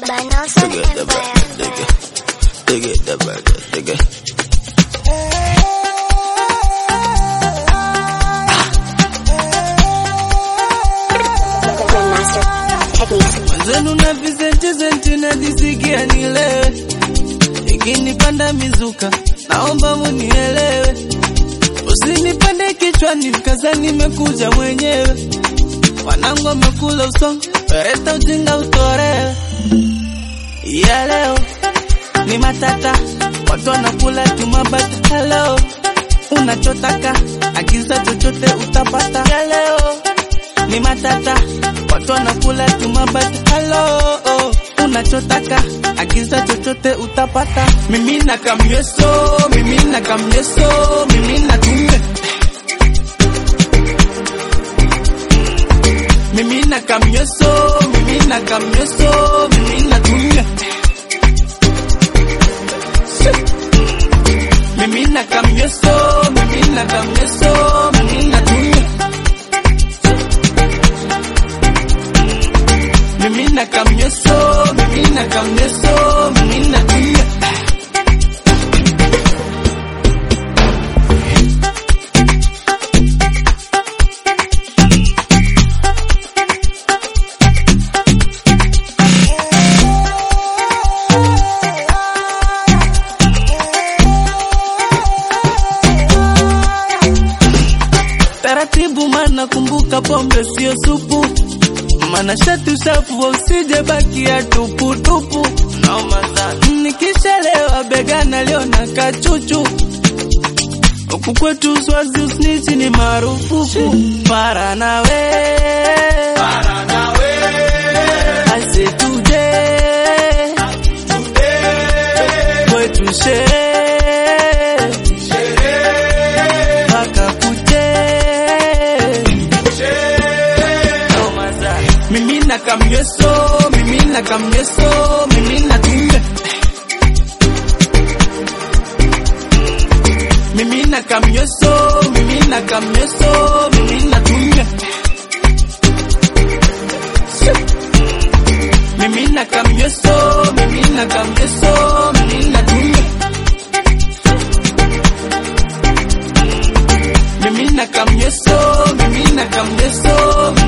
Banosa Dig it, the Empire. back, dig it. Dig it, the back, dig it. Grandmaster Techniques. Mwenzenu na visenti senti najisikia nilewe, ikinipanda mizuka naomba munielewe, usinipande kichwani mkaza nimekuja mwenyewe, wanangu wamekula usongo, leta ujinga utorewe. Ya leo ni matata, watu wanakula tumabati. Hello, unachotaka agiza chochote utapata. Ya leo ni matata, watu wanakula tumabati. Hello, unachotaka agiza chochote utapata. Mimi na kamyeso, mimi na kamyeso, mimi na tume mimi na kamyeso, mimi na kamyeso, mimi na tume mimi na kamyeso, mimi na kamyeso, mimi na tume mimi na kamyeso, mimi na kamyeso, mimi na tume taratibu, mana kumbuka pombe sio supu, mana shati usafu wa usije bakia tupu tupu. Naoma sana nikishalewa begana leo na kachuchu huku kwetu swazi usnichi ni marufuku. Para nawe ase tuje kwetu sherehe mpaka kuche mimi na kamyeso mimi na kamyeso mimi na tume mimi na kamyeso mimi na kamyeso mimi na tume mimi na kamyeso mimi na kamyeso mimi na tume mimi na kamyeso mimi na kamyeso